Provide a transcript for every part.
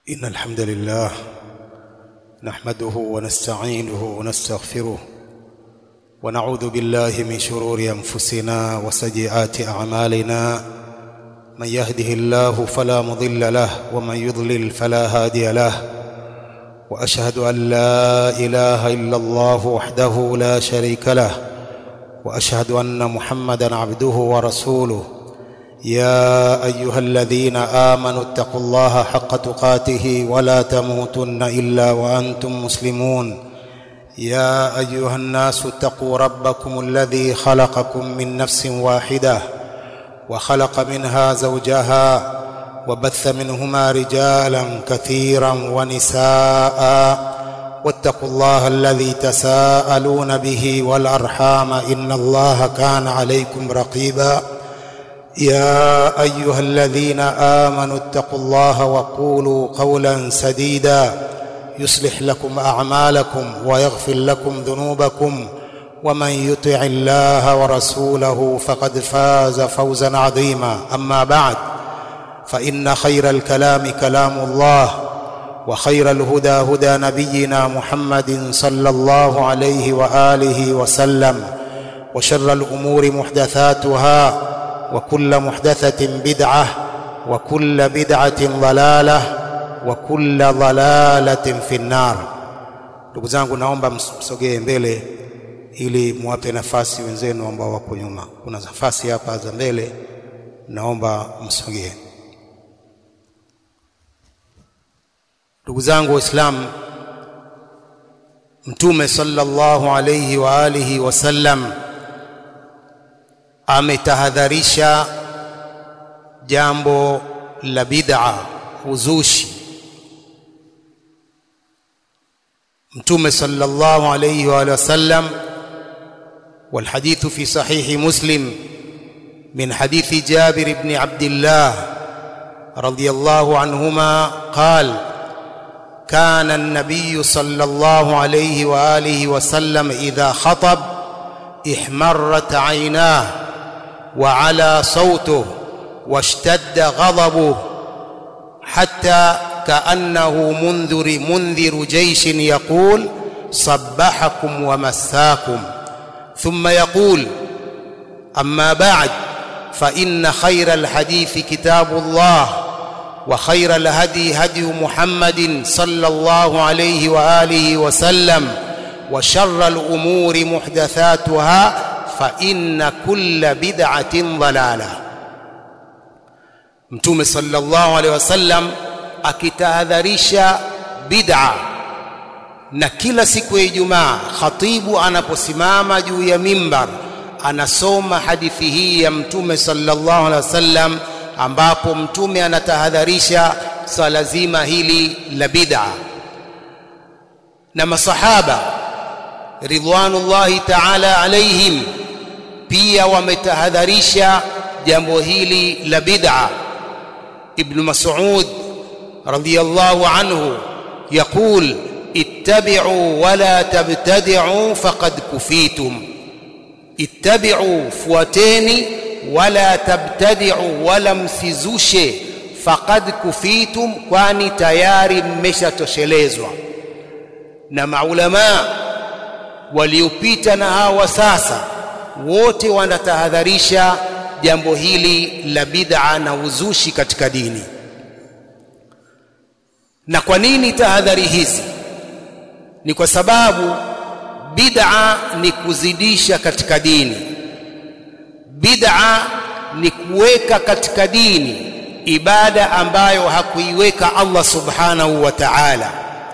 إن الحمد لله نحمده ونستعينه ونستغفره ونعوذ بالله من شرور أنفسنا وسيئات أعمالنا من يهده الله فلا مضل له ومن يضلل فلا هادي له وأشهد أن لا إله إلا الله وحده لا شريك له وأشهد أن محمدا عبده ورسوله يا ايها الذين امنوا اتقوا الله حق تقاته ولا تموتن الا وانتم مسلمون يا ايها الناس اتقوا ربكم الذي خلقكم من نفس واحده وخلق منها زوجها وبث منهما رجالا كثيرا ونساء واتقوا الله الذي تساءلون به والارحام ان الله كان عليكم رقيبا يا ايها الذين امنوا اتقوا الله وقولوا قولا سديدا يصلح لكم اعمالكم ويغفر لكم ذنوبكم ومن يطع الله ورسوله فقد فاز فوزا عظيما اما بعد فان خير الكلام كلام الله وخير الهدى هدى نبينا محمد صلى الله عليه واله وسلم وشر الامور محدثاتها وكل محدثة بدعة وكل بدعة ضلالة وكل ضلالة في النار ndugu zangu naomba msogee mbele ili muwape nafasi wenzenu ambao wako nyuma kuna nafasi hapa za mbele naomba msogee ndugu zangu waislamu mtume sallallahu alayhi wa alihi wasallam ametahadharisha jambo la bid'a uzushi mtume sallallahu alayhi wa sallam والحديث في صحيح مسلم من حديث جابر بن عبد الله رضي الله عنهما قال كان النبي صلى الله عليه واله وسلم اذا خطب احمرت عيناه وعلى صوته واشتد غضبه حتى كأنه منذر منذر جيش يقول صبحكم ومساكم ثم يقول أما بعد فإن خير الحديث كتاب الله وخير الهدي هدي محمد صلى الله عليه وآله وسلم وشر الأمور محدثاتها فإن كل بدعة ضلالة Mtume sallallahu alaihi wasallam akitahadharisha bid'a na kila siku ya Ijumaa khatibu anaposimama juu ya mimbar anasoma hadithi hii ya Mtume sallallahu alaihi wasallam ambapo Mtume anatahadharisha swala zima hili la bid'a na masahaba ridwanullahi ta'ala alaihim pia wametahadharisha jambo hili la bid'a ibn mas'ud radiyallahu anhu yaqul ittabi'u wala tabtadi'u faqad kufitum ittabi'u fuateni wala tabtadi'u wala msizushe faqad kufitum kwani tayari mmeshatoshelezwa na maulama waliopita na hawa sasa wote wanatahadharisha jambo hili la bid'a na uzushi katika dini na kwa nini tahadhari hizi ni kwa sababu bid'a ni kuzidisha katika dini bid'a ni kuweka katika dini ibada ambayo hakuiweka Allah subhanahu wa ta'ala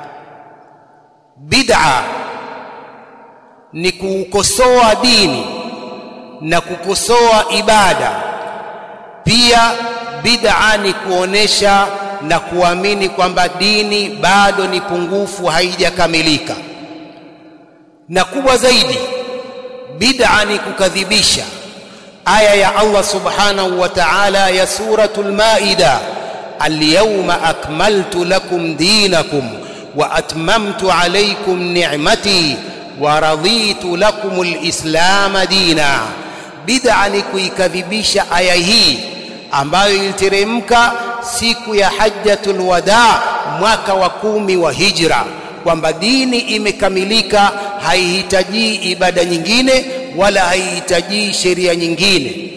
bid'a ni kukosoa dini na kukosoa ibada pia bid'a ni kuonesha na kuamini kwamba dini bado ni pungufu haijakamilika na kubwa zaidi bid'a ni kukadhibisha aya ya Allah subhanahu wa ta'ala ya suratul maida al-yawma akmaltu lakum dinakum wa atmamtu alaykum ni'mati wa raditu lakum al-islam dina bid'a ni kuikadhibisha aya hii ambayo iliteremka siku ya hajjatul wadaa mwaka wa kumi wa hijra kwamba dini imekamilika haihitaji ibada nyingine wala haihitaji sheria nyingine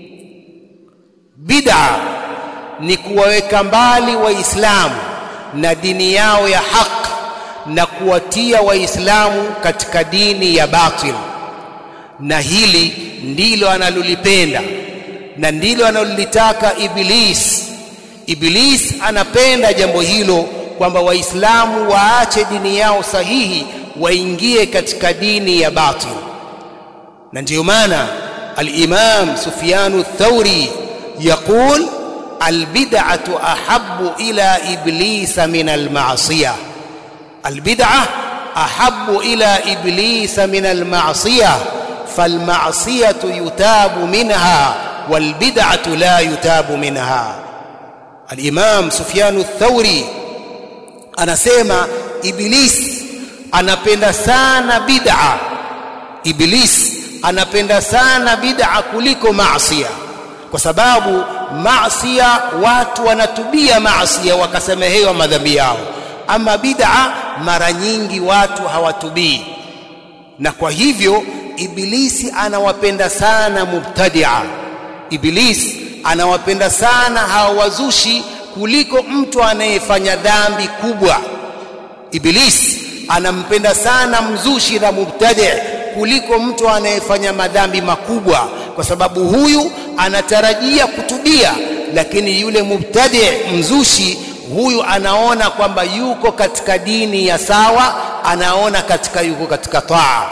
bid'a ni kuwaweka mbali waislamu na dini yao ya haki na kuwatia waislamu katika dini ya batil na hili ndilo analolipenda na ndilo analolitaka iblis iblis anapenda jambo hilo kwamba waislamu waache dini yao sahihi waingie katika dini ya batil na ndiyo maana al-Imam Sufyan ath-Thawri يقول البدعة أحب إلى إبليس من المعصية البدعة أحب إلى إبليس من المعصية فالمعصية يتاب منها والبدعة لا يتاب منها الإمام سفيان الثوري anasema iblis anapenda sana bid'a iblis anapenda sana bid'a kuliko maasiya kwa sababu maasiya watu wanatubia maasiya wakasamehewa madhambi yao ama bid'a mara nyingi watu hawatubii na kwa hivyo ibilisi anawapenda sana mubtadia ibilisi anawapenda sana hawa wazushi kuliko mtu anayefanya dhambi kubwa ibilisi anampenda sana mzushi na mubtadi kuliko mtu anayefanya madhambi makubwa kwa sababu huyu anatarajia kutubia lakini yule mubtadi mzushi huyu anaona kwamba yuko katika dini ya sawa anaona katika yuko katika taa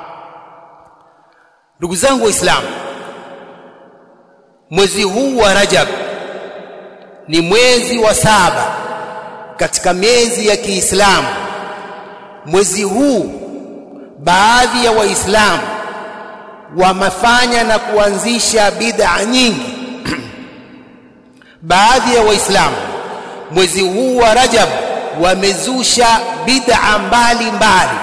ndugu zangu waislamu mwezi huu wa rajab ni mwezi wa saba katika miezi ya Kiislamu. Mwezi huu baadhi ya Waislamu wamefanya na kuanzisha bid'a nyingi. baadhi ya Waislamu mwezi huu wa Rajab wamezusha bid'a mbalimbali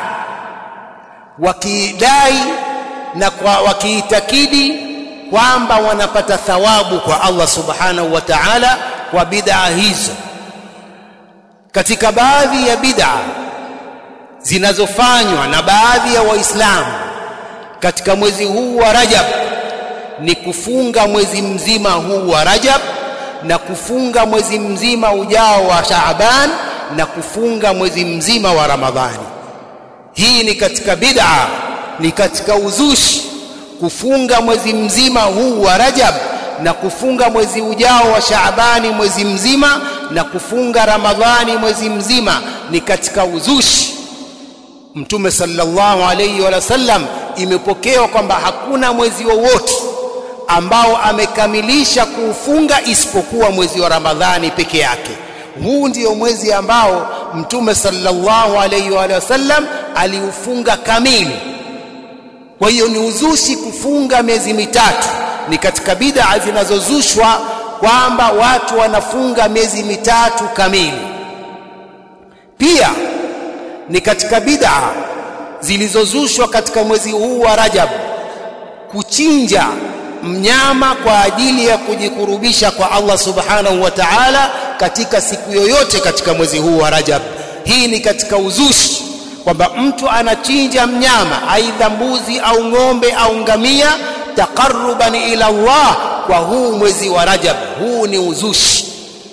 wakidai na kwa wakiitakidi kwamba wanapata thawabu kwa Allah subhanahu wa ta'ala kwa bid'a hizo katika baadhi ya bid'a zinazofanywa na baadhi ya waislamu katika mwezi huu wa Rajab ni kufunga mwezi mzima huu wa Rajab na kufunga mwezi mzima ujao wa Shaaban na kufunga mwezi mzima wa Ramadhani hii ni katika bid'a ni katika uzushi kufunga mwezi mzima huu wa Rajab na kufunga mwezi ujao wa Shaabani mwezi mzima na kufunga Ramadhani mwezi mzima ni katika uzushi. Mtume sallallahu alayhi wa sallam imepokewa kwamba hakuna mwezi wowote ambao amekamilisha kuufunga isipokuwa mwezi wa Ramadhani peke yake. Huu ndio mwezi ambao Mtume sallallahu alayhi wa sallam aliufunga kamili. Kwa hiyo ni uzushi kufunga miezi mitatu ni katika bid'a zinazozushwa kwamba watu wanafunga miezi mitatu kamili. Pia ni katika bid'a zilizozushwa katika mwezi huu wa Rajab kuchinja mnyama kwa ajili ya kujikurubisha kwa Allah Subhanahu wa Ta'ala katika siku yoyote katika mwezi huu wa Rajab. Hii ni katika uzushi kwamba mtu anachinja mnyama aidha mbuzi au ng'ombe au ngamia taqarruban ila Allah kwa huu mwezi wa Rajab. Huu ni uzushi.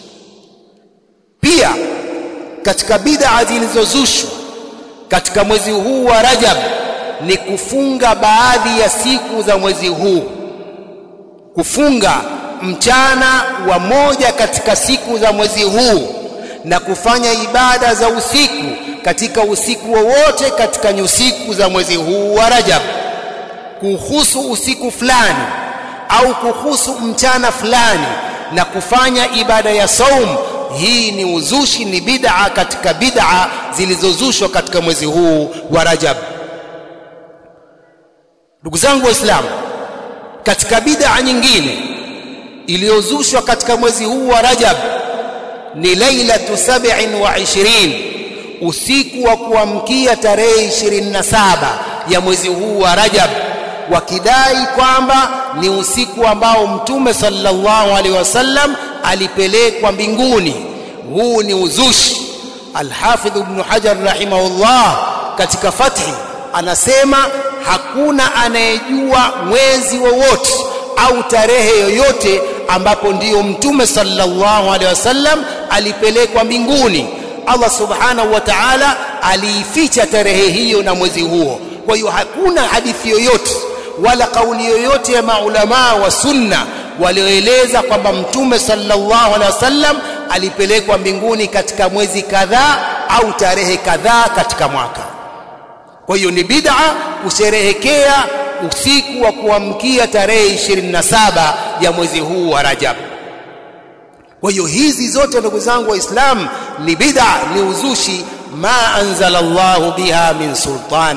Pia katika bid'a zilizozushwa katika mwezi huu wa Rajab ni kufunga baadhi ya siku za mwezi huu, kufunga mchana wa moja katika siku za mwezi huu na kufanya ibada za usiku katika usiku wowote katika nyusiku za mwezi huu wa Rajab kuhusu usiku fulani au kuhusu mchana fulani na kufanya ibada ya saum hii ni uzushi ni bid'a katika bid'a zilizozushwa katika mwezi huu wa Rajab ndugu zangu waislamu katika bid'a nyingine iliyozushwa katika mwezi huu wa Rajab ni lailatu sab'in wa ishirin usiku wa kuamkia tarehe 27 ya mwezi huu wa Rajab wakidai kwamba ni usiku ambao mtume sallallahu alaihi wasallam alipelekwa mbinguni huu ni uzushi Al-Hafidh Ibn Hajar rahimahullah katika Fathi anasema hakuna anayejua mwezi wowote au tarehe yoyote ambapo ndiyo mtume sallallahu alaihi wasallam alipelekwa mbinguni Allah subhanahu wa ta'ala aliificha tarehe hiyo na mwezi huo kwa hiyo hakuna hadithi yoyote wala kauli yoyote ya maulamaa wa sunna walioeleza kwamba mtume sallallahu alaihi wasallam alipelekwa mbinguni katika mwezi kadhaa au tarehe kadhaa katika mwaka kwa hiyo ni bid'a kusherehekea usiku wa kuamkia tarehe 27 ya mwezi huu wa Rajab kwa hiyo hizi zote ndugu zangu waislamu ni bid'a ni uzushi ma anzala Allahu biha min sultan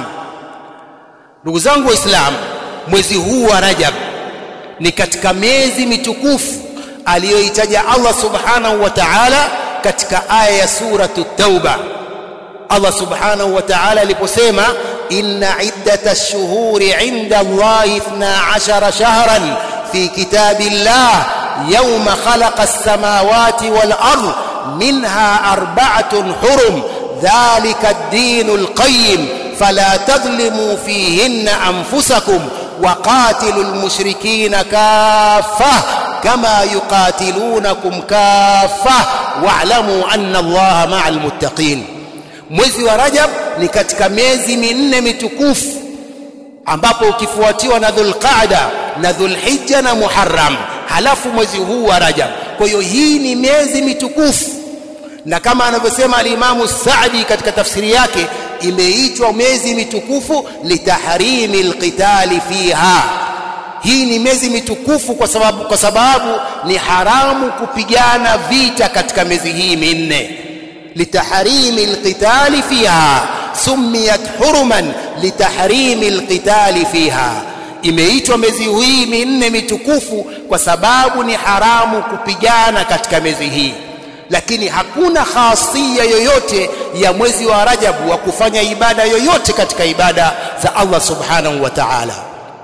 ndugu zangu waislamu mwezi huu wa Rajab ni katika miezi mitukufu aliyoitaja Allah subhanahu wa ta'ala katika aya ya suratu tauba Allah subhanahu wa ta'ala aliposema inna iddatash shuhuri 'inda Allahi 12 shahran fi kitabillah يوم خلق السماوات والأرض منها أربعة حرم ذلك الدين القيم فلا تظلموا فيهن أنفسكم وقاتلوا المشركين كافة كما يقاتلونكم كافة واعلموا أن الله مع المتقين mwezi wa Rajab ni katika miezi minne mitukufu ambapo ukifuatiwa na Dhulqaada na Dhulhijja na Muharram halafu mwezi huu wa Rajab. Kwa hiyo hii ni miezi mitukufu, na kama anavyosema alimamu Saadi katika tafsiri yake, imeitwa miezi mitukufu litahrimi alqitali fiha. Hii ni miezi mitukufu kwa sababu, kwa sababu ni haramu kupigana vita katika miezi hii minne. litahrimi alqitali fiha sumiyat huruman litahrimi alqitali fiha imeitwa miezi hii minne mitukufu kwa sababu ni haramu kupigana katika miezi hii lakini hakuna khasia yoyote ya mwezi wa Rajab wa kufanya ibada yoyote katika ibada za Allah subhanahu wa ta'ala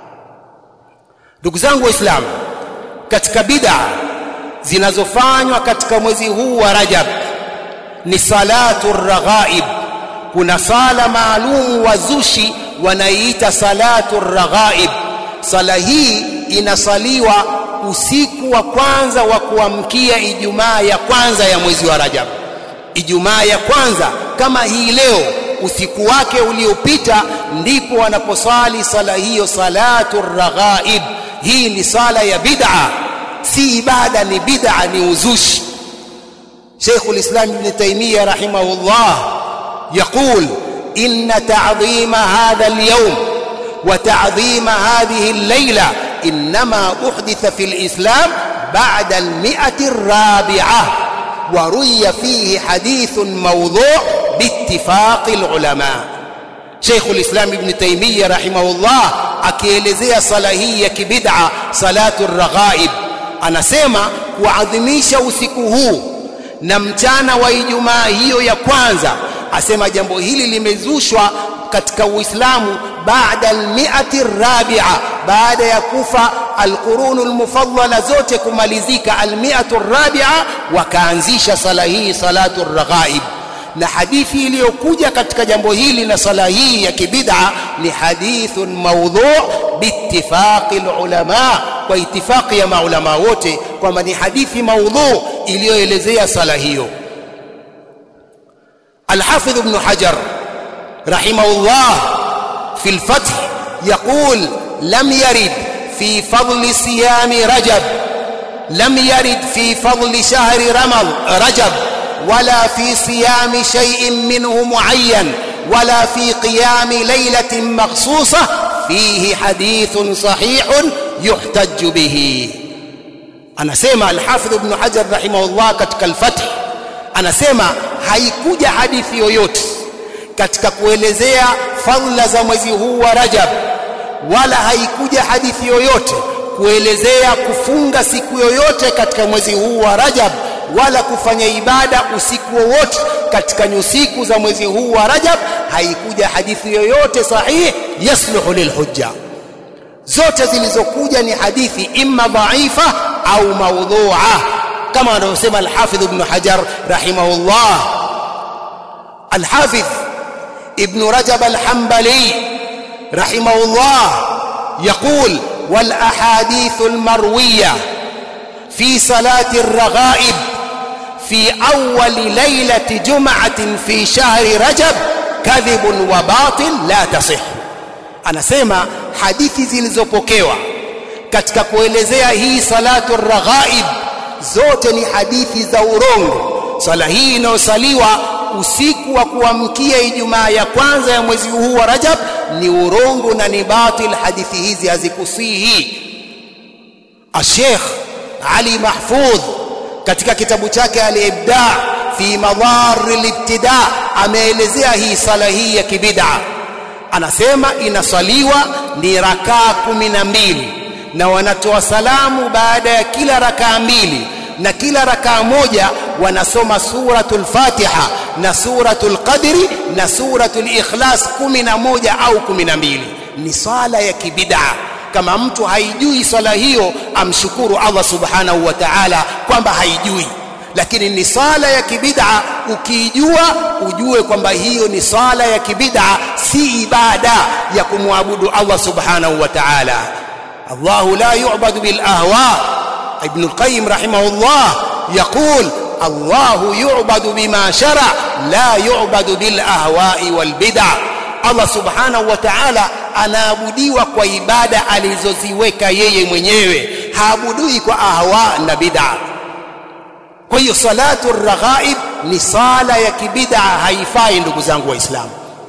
ndugu zangu waislamu katika bid'a zinazofanywa katika mwezi huu wa Rajab ni salatu raghaib kuna sala maalum wazushi wanaiita salatu raghaib sala hii inasaliwa usiku wa kwanza wa kuamkia Ijumaa ya kwanza ya mwezi wa Rajab. Ijumaa ya kwanza kama hii leo, usiku wake uliopita, ndipo wanaposali sala hiyo, salatu raghaib. Hii ni sala ya bid'a, si ibada, ni bid'a, ni uzushi. Sheikhul Islam Ibn Taymiyyah rahimahullah yaqul inna ta'dhima hadha al-yawm وتعظيم هذه الليلة إنما أحدث في الإسلام بعد المئة الرابعة وروي فيه حديث موضوع باتفاق العلماء شيخ الإسلام ابن تيمية رحمه الله akielezea sala hii ya kibid'a salatu raghaib anasema kuadhimisha usiku huu na mchana wa Ijumaa hiyo ya kwanza asema jambo hili limezushwa katika Uislamu baada almiati rabi'a baada ya kufa alqurunu almufaddala zote kumalizika almiatu rabi'a wakaanzisha sala hii salatu raghaib na hadithi iliyokuja katika jambo hili na sala hii ya kibid'a ni hadithun mawdhu' biittifaqi ulama kwa itifaqi ya maulama wote kwamba ni hadithi mawdhu' iliyoelezea sala hiyo الحافظ ابن حجر رحمه الله في الفتح يقول لم يرد في فضل صيام رجب لم يرد في فضل شهر رمض رجب ولا في صيام شيء منه معين ولا في قيام ليلة مخصوصة فيه حديث صحيح يحتج به أنا سيما الحافظ ابن حجر رحمه الله katika الفتح anasema haikuja hadithi yoyote katika kuelezea fadhila za mwezi huu wa Rajab wala haikuja hadithi yoyote kuelezea kufunga siku yoyote katika mwezi huu wa Rajab wala kufanya ibada usiku wowote katika nyusiku za mwezi huu wa Rajab haikuja hadithi yoyote sahihi yasluhu lilhujja zote zilizokuja ni hadithi imma dhaifa au maudhu'a kama anavyosema al-Hafidh Ibn Hajar rahimahullah الحافظ ابن رجب الحنبلي رحمه الله يقول والأحاديث المروية في صلاة الرغائب في أول ليلة جمعة في شهر رجب كذب وباطل لا تصح anasema hadithi zilizopokewa katika kuelezea hii salatu raghaib zote ni hadithi za urongo swala hii inayosaliwa usiku wa kuamkia Ijumaa ya kwanza ya mwezi huu wa Rajab ni urongo na ni batil hadithi hizi hazikusihi Sheikh Ali Mahfudh katika kitabu chake Al-Ibda fi madhar al-ibtida ameelezea hii sala hii ya kibid'a anasema inaswaliwa ni rakaa kumi na mbili na wanatoa salamu baada ya kila rakaa mbili na kila rakaa moja wanasoma suratul Fatiha na suratul Qadri na suratul Ikhlas kumi na moja au kumi na mbili ni swala ya kibid'a kama mtu haijui swala hiyo amshukuru Allah subhanahu wa ta'ala kwamba haijui lakini ni swala ya kibid'a ukiijua ujue kwamba hiyo ni swala ya kibid'a si ibada ya kumwabudu Allah subhanahu wa ta'ala Allah la yu'badu bil ahwa ibn al-qayyim rahimahullah yaqul الله يعبد بما شرع لا يعبد بالاهواء والبدع Allah subhanahu wa ta'ala anaabudiwa kwa ibada alizoziweka yeye mwenyewe haabudui kwa ahwa na bid'a kwa hiyo salatu raghaib ni sala ya kibid'a haifai ndugu zangu waislamu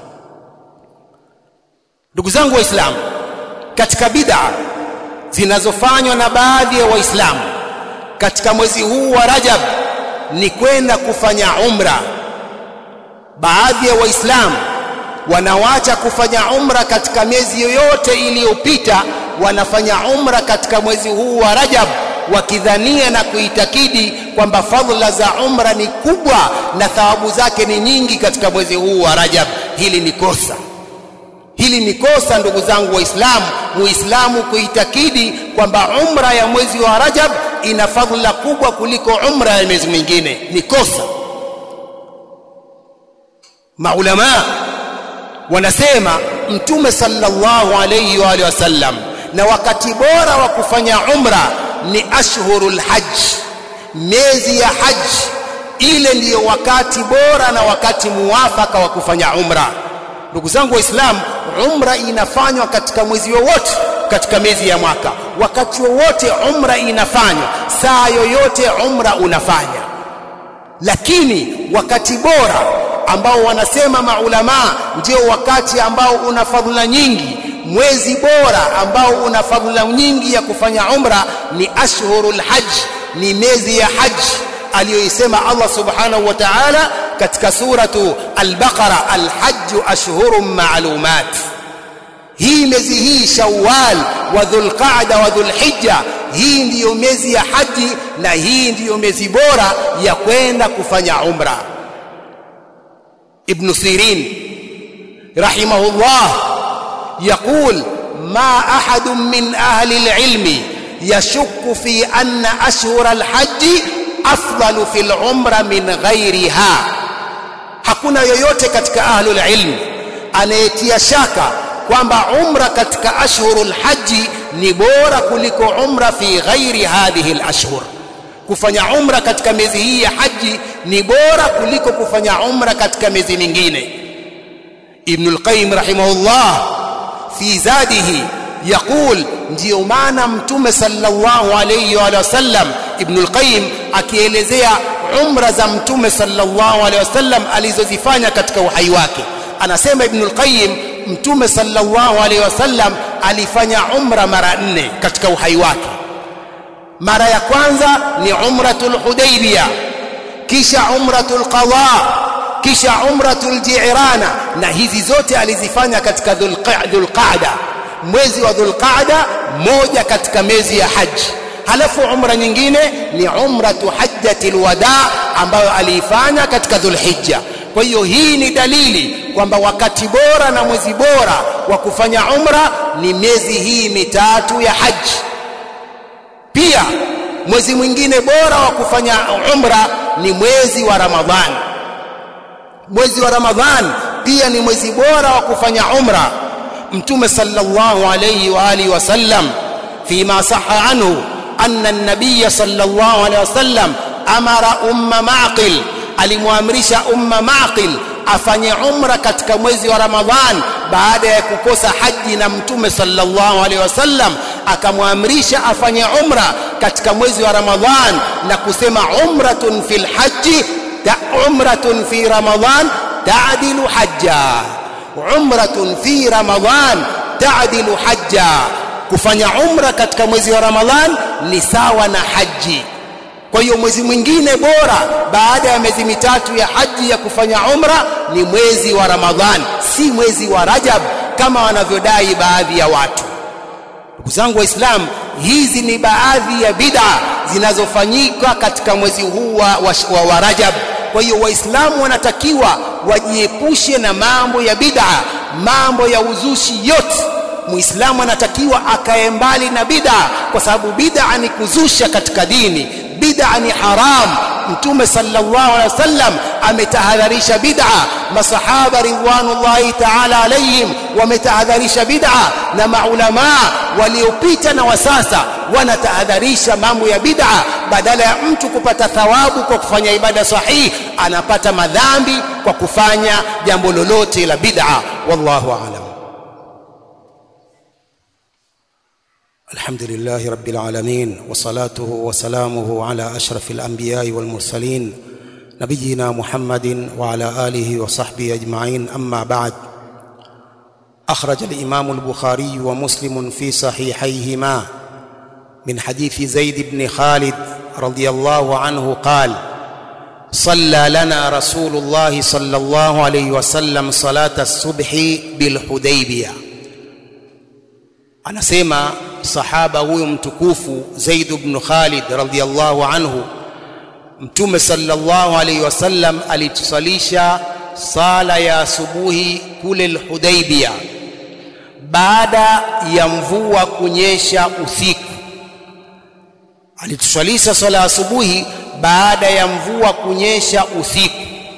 ndugu zangu waislamu katika bid'a zinazofanywa na baadhi ya waislamu katika mwezi huu wa Rajab ni kwenda kufanya umra baadhi ya waislamu wanawacha kufanya umra katika miezi yoyote iliyopita wanafanya umra katika mwezi huu wa Rajab wakidhania na kuitakidi kwamba fadhila za umra ni kubwa na thawabu zake ni nyingi katika mwezi huu wa Rajab hili ni kosa hili ni kosa ndugu zangu waislamu muislamu kuitakidi kwamba umra ya mwezi wa Rajab ina fadhila kubwa kuliko umra ya miezi mingine ni kosa maulama wanasema mtume sallallahu alayhi wa alihi wasallam na wakati bora wa kufanya umra ni ashhurul hajj miezi ya hajj ile ndiyo wakati bora na wakati muwafaka wa kufanya umra ndugu zangu waislamu umra inafanywa katika mwezi wowote katika miezi ya mwaka wakati wowote umra inafanywa saa yoyote umra unafanya lakini wakati bora ambao wanasema maulama ndio wakati ambao una fadhila nyingi mwezi bora ambao una fadhila nyingi ya kufanya umra ni ashhurul hajj ni miezi ya hajj aliyoisema Allah subhanahu wa ta'ala katika suratu al-Baqara al-hajj ashhurun ma'lumat hii miezi hii Shawwal wa Dhulqa'da wa Dhulhijja hii ndiyo miezi ya haji na hii ndiyo miezi bora ya kwenda kufanya umra ابن سيرين رحمه الله يقول ما أحد من أهل العلم يشك في أن أشهر الحج أفضل في العمر من غيرها hakuna yoyote katika ahlul ilm anayetia shaka kwamba umra katika ashhurul haji ni bora kuliko umra fi ghairi hadhihi al-ashhur kufanya umra katika miezi hii ya haji ni bora kuliko kufanya umra katika miezi mingine Ibn al-Qayyim rahimahullah fi zadihi yaqul ndio maana mtume sallallahu alayhi wa sallam Ibn al-Qayyim akielezea umra za mtume sallallahu alayhi wasallam alizozifanya katika uhai wake anasema Ibn al-Qayyim mtume sallallahu alayhi wasallam alifanya umra mara nne katika uhai wake mara ya kwanza ni umratul hudaybiyah kisha umratul qada kisha umratul ji'rana na hizi zote alizifanya katika dhulqa'da mwezi wa dhulqa'da moja katika miezi ya haji halafu umra nyingine ni umratu hajjatil wada ambayo aliifanya katika dhulhijja kwa hiyo hii ni dalili kwamba wakati bora na mwezi bora wa kufanya umra ni miezi hii mitatu ya haji pia mwezi mwingine bora wa kufanya umra ni mwezi wa Ramadhani mwezi wa ramadhan pia ni mwezi bora wa kufanya umra mtume sallallahu alayhi wa alihi wasallam fima sahha anhu anna an-nabiy sallallahu alayhi wasallam amara umma maqil alimwamrisha umma maqil afanye umra katika mwezi wa ramadhan baada ya kukosa haji na mtume sallallahu alaihi wasallam akamwamrisha afanye umra katika mwezi wa ramadhan na kusema umratun fil haji ta umratun fi ramadhan ta'dilu hajja umratun fi ramadhan ta'dilu hajja kufanya umra katika mwezi wa ramadhan ni sawa na haji kwa hiyo mwezi mwingine bora baada ya miezi mitatu ya haji ya kufanya umra ni mwezi wa Ramadhan, si mwezi wa Rajab kama wanavyodai baadhi ya watu. Ndugu zangu Waislamu, hizi ni baadhi ya bid'a zinazofanyika katika mwezi huu wa, wa, wa, wa Rajab. Kwa hiyo Waislamu wanatakiwa wajiepushe na mambo ya bid'a, mambo ya uzushi yote. Muislamu anatakiwa akae mbali na bid'a, kwa sababu bid'a ni kuzusha katika dini bid'a ni haram mtume sallallahu alaihi wasallam ametahadharisha bid'a masahaba ridwanullahi ta'ala alaihim wametahadharisha bid'a na maulama waliopita na wasasa wanatahadharisha mambo ya bid'a badala ya mtu kupata thawabu kwa kufanya ibada sahihi anapata madhambi kwa kufanya jambo lolote la bid'a wallahu a'lam الحمد لله رب العالمين وصلاته وسلامه على اشرف الانبياء والمرسلين نبينا محمد وعلى اله وصحبه اجمعين اما بعد اخرج الامام البخاري ومسلم في صحيحيهما من حديث زيد بن خالد رضي الله عنه قال صلى لنا رسول الله صلى الله عليه وسلم صلاه الصبح بالحديبيه anasema sahaba huyo mtukufu Zaid ibn Khalid radhiyallahu anhu Mtume sallallahu alayhi wasallam alitusalisha sala ya asubuhi kule al-Hudaybiyah baada ya mvua kunyesha usiku alitusalisha sala ya asubuhi baada ya mvua kunyesha usiku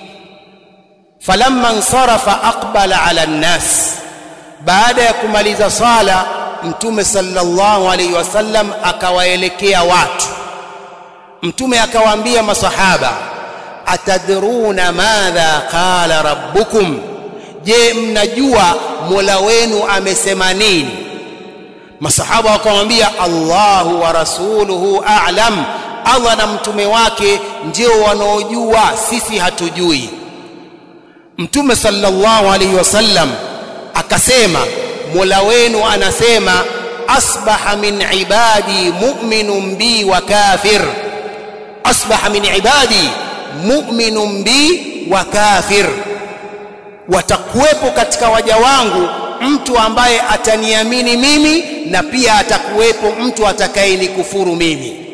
falamma insarafa aqbala ala an-nas baada ya kumaliza sala mtume sallallahu alaihi wasallam akawaelekea watu mtume akawaambia masahaba atadruna madha qala rabbukum je mnajua mola wenu amesema nini masahaba wakamwambia Allahu wa rasuluhu a'lam Allah na mtume wake ndio wanaojua sisi hatujui mtume sallallahu alaihi wasallam akasema Mola wenu anasema asbaha min ibadi mu'minun bi wa kafir asbaha min ibadi mu'minun bi wa kafir watakuwepo katika waja wangu mtu ambaye ataniamini mimi na pia atakuwepo mtu atakayenikufuru mimi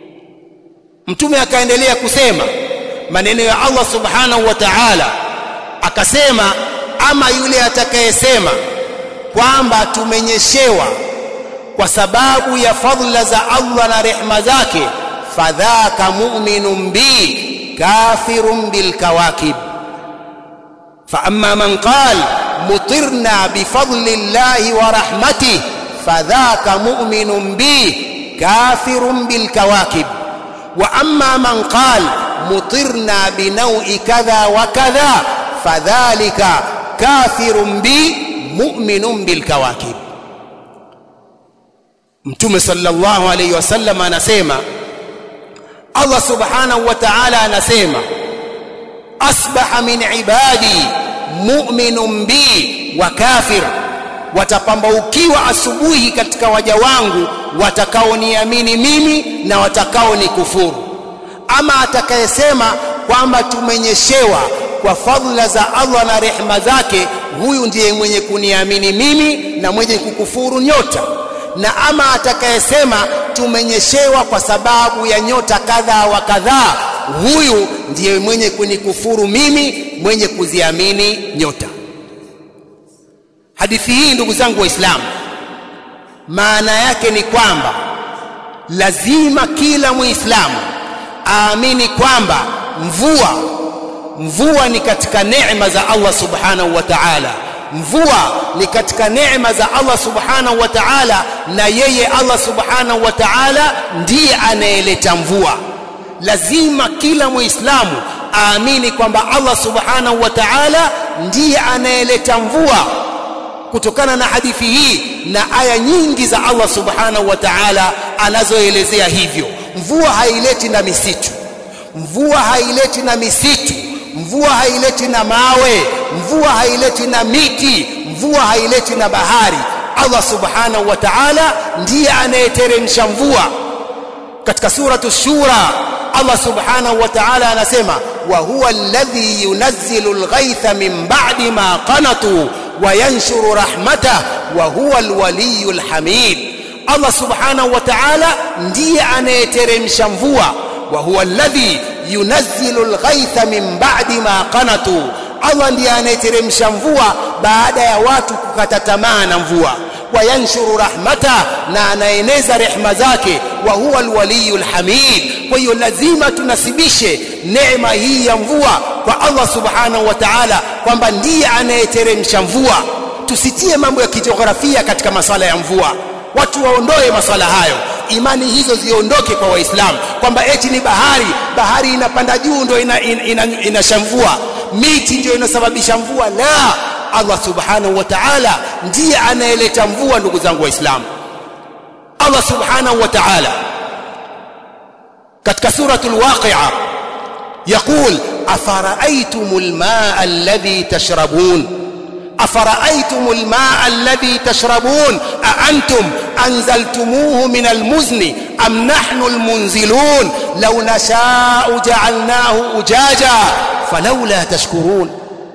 mtume akaendelea kusema maneno ya Allah subhanahu wa ta'ala akasema ama yule atakayesema kwamba tumenyeshewa kwa sababu ya fadhila za Allah na rehma zake fadhaka mu'minun bi kafirun bil kawakib fa amma man qala mutirna bi fadli llahi wa rahmatihi fadhaka mu'minun bi kafirun bil kawakib wa amma man qala mutirna bi naw'i kadha wa kadha fadhalika kafirun bi mu'minun bil kawakib Mtume sallallahu alayhi wasallam anasema Allah subhanahu wa ta'ala anasema asbaha min ibadi mu'minun bi wa kafir watapambaukiwa asubuhi katika waja wangu watakaoniamini mimi na watakaonikufuru ama atakayesema kwamba tumenyeshewa kwa fadhila za Allah na rehema zake huyu ndiye mwenye kuniamini mimi na mwenye kukufuru nyota na ama atakayesema tumenyeshewa kwa sababu ya nyota kadha wa kadhaa huyu ndiye mwenye kunikufuru mimi mwenye kuziamini nyota hadithi hii ndugu zangu waislamu maana yake ni kwamba lazima kila muislamu aamini kwamba mvua mvua ni katika neema za Allah subhanahu wa ta'ala mvua ni katika neema za Allah subhanahu wa ta'ala na yeye Allah subhanahu wa ta'ala ndiye anayeleta mvua lazima kila muislamu aamini kwamba Allah subhanahu wa ta'ala ndiye anayeleta mvua kutokana na hadithi hii na aya nyingi za Allah subhanahu wa ta'ala anazoelezea hivyo mvua haileti na misitu mvua haileti na misitu mvua haileti na mawe mvua haileti na miti mvua haileti na bahari Allah subhanahu wa ta'ala ndiye anayeteremsha mvua katika suratu shura Allah subhanahu wa ta'ala anasema wa huwa alladhi yunazzilu alghaytha min ba'di ma qanatu wa yanshuru rahmatah wa huwa alwaliyyu alhamid Allah subhanahu wa ta'ala ndiye anayeteremsha mvua wa huwa alladhi yunazzilu alghaytha min ba'di ma qanatu Allah ndiye anayeteremsha mvua baada ya watu kukata tamaa na mvua wayanshuru rahmata na anaeneza rehma zake wa huwa alwaliyul hamid kwa hiyo lazima tunasibishe neema hii ya mvua kwa Allah subhanahu wa ta'ala kwamba ndiye anayeteremsha mvua tusitie mambo ya kijiografia katika masala ya mvua watu waondoe masala hayo imani hizo ziondoke kwa waislamu kwamba eti ni bahari bahari inapanda juu ndio inashamvua ina, ina, ina miti ndio inasababisha mvua la Allah subhanahu wa ta'ala ndiye anayeleta mvua ndugu zangu waislamu Allah subhanahu wa ta'ala katika suratul waqi'a يقول أفرأيتم الماء الذي تشربون أفرأيتم الماء الذي تشربون أأنتم أنزلتموه من المزن أم نحن المنزلون لو نشاء جعلناه أجاجا فلولا تشكرون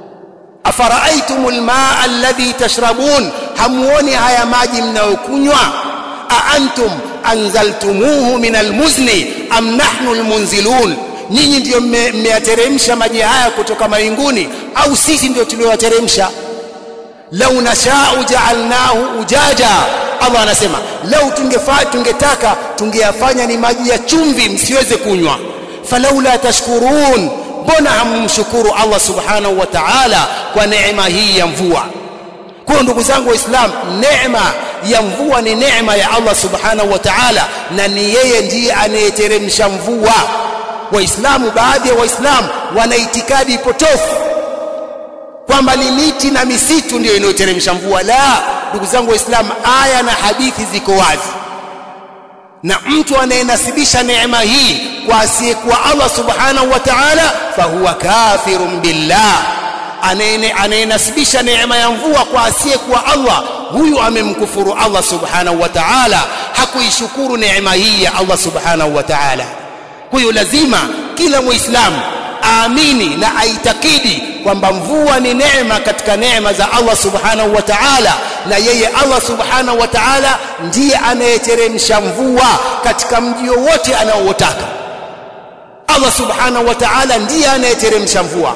أفرأيتم الماء الذي تشربون هموني هيا ماجي mnayokunywa أأنتم أنزلتموه من المزن أم نحن المنزلون nyinyi ndio mmeyateremsha maji haya kutoka mawinguni au sisi ndio tulioyateremsha lau nashau jaalnahu ujaja Allah anasema lau tungefaa tungetaka tungeyafanya ni maji ya chumvi msiweze kunywa falaula tashkurun mbona hammshukuru Allah subhanahu wa ta'ala kwa neema hii ya mvua kwa ndugu zangu waislamu neema ya mvua ni neema ya Allah subhanahu wa ta'ala na ni yeye ndiye anayeteremsha mvua waislamu baadhi ya waislamu wana itikadi potofu kwamba ni miti na misitu ndio inayoteremsha mvua la ndugu zangu waislamu aya na hadithi ziko wazi na mtu anayenasibisha neema hii kwa asiyekuwa Allah subhanahu wa ta'ala fahuwa kafirun billah anayenasibisha neema ya mvua kwa asiyekuwa Allah huyu amemkufuru Allah subhanahu wa ta'ala hakuishukuru neema hii ya Allah subhanahu wa ta'ala kwa hiyo lazima kila muislamu aamini na aitakidi kwamba mvua ni neema katika neema za Allah subhanahu wa ta'ala na yeye Allah subhanahu wa ta'ala ndiye anayeteremsha mvua katika mji wote anaoutaka Allah subhanahu wa ta'ala ndiye anayeteremsha mvua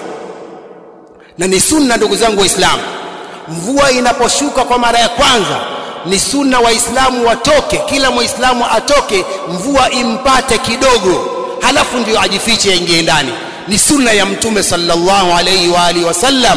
na ni sunna ndugu zangu waislamu mvua inaposhuka kwa mara ya kwanza ni sunna waislamu watoke kila muislamu atoke mvua impate kidogo halafu ndio ajifiche aingie ndani ni sunna ya mtume sallallahu alayhi wa alihi wasallam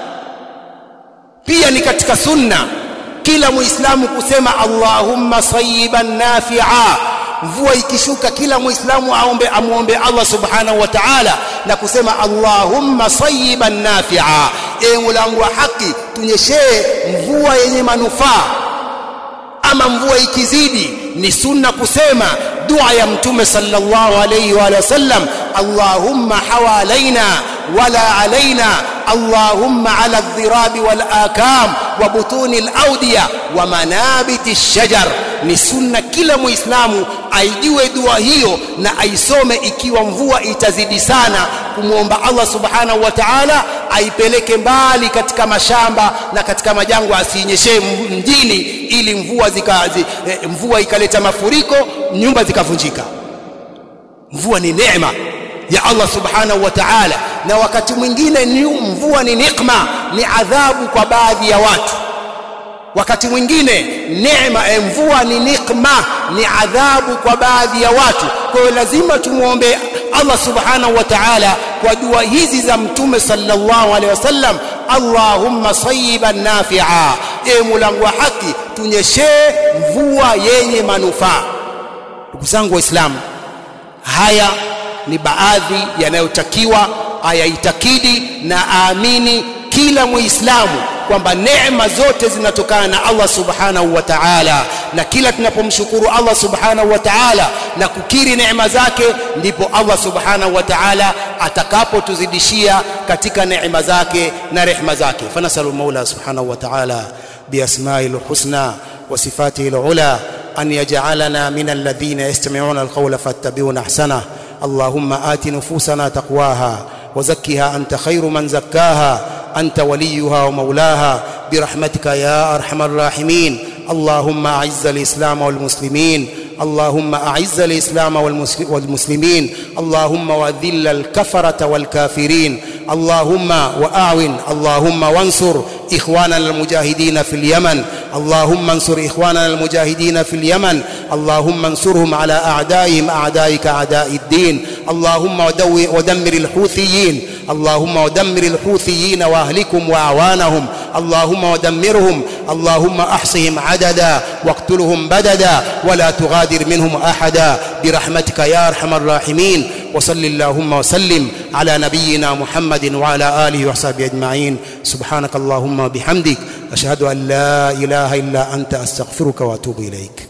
pia ni katika sunna kila muislamu kusema allahumma sayyiban nafi'a mvua ikishuka kila muislamu aombe amuombe Allah subhanahu wa ta'ala na kusema allahumma sayyiban nafi'a e mulangu wa haki tunyeshee mvua yenye manufaa ama mvua ikizidi ni sunna kusema dua ya mtume sallallahu alayhi wa sallam allahumma hawalaina wala alaina allahumma ala adh-dhirabi wal akam wa butuni al-awdiya wa manabiti ash-shajar ni sunna kila muislamu aijue dua hiyo na aisome ikiwa mvua itazidi sana kumwomba Allah subhanahu wa ta'ala aipeleke mbali katika mashamba na katika majangwa asinyeshe mjini ili mvua zika, zi, eh, mvua ikaleta mafuriko nyumba zikavunjika mvua ni neema ya Allah subhanahu wa ta'ala na wakati mwingine mvua ni nikma ni adhabu kwa baadhi ya watu wakati mwingine neema ya mvua ni nikma ni adhabu kwa baadhi ya watu kwa hiyo lazima tumuombe Allah subhanahu wa ta'ala kwa dua hizi za mtume sallallahu alaihi wasallam Allahumma sayyiban nafi'a e mulango wa haki tunyeshee mvua yenye manufaa ndugu zangu waislamu haya ni baadhi yanayotakiwa ayaitakidi na aamini kila muislamu kwamba neema zote zinatokana na Allah subhanahu wa ta'ala na kila tunapomshukuru Allah subhanahu wa ta'ala na kukiri neema zake ndipo Allah subhanahu wa ta'ala atakapotuzidishia katika neema zake na rehema zake fanasalu maula subhanahu wa ta'ala biasma'il husna wa sifatihi al-ula an yaj'alana min alladhina yastami'una al-qawla fattabi'una ahsana اللهم آت نفوسنا تقواها وزكها أنت خير من زكاها أنت وليها ومولاها برحمتك يا أرحم الراحمين اللهم أعز الإسلام والمسلمين اللهم أعز الإسلام والمسلمين اللهم وذل الكفرة والكافرين اللهم وأعون اللهم وانصر إخواننا المجاهدين في اليمن اللهم انصر إخواننا المجاهدين في اليمن اللهم انصرهم على أعدائهم أعدائك أعداء الدين اللهم ودمر الحوثيين اللهم ودمر الحوثيين واهلكم واعوانهم اللهم ودمرهم اللهم احصهم عددا واقتلهم بددا ولا تغادر منهم احدا برحمتك يا ارحم الراحمين وصل اللهم وسلم على نبينا محمد وعلى اله وصحبه اجمعين سبحانك اللهم وبحمدك اشهد ان لا اله الا انت استغفرك واتوب اليك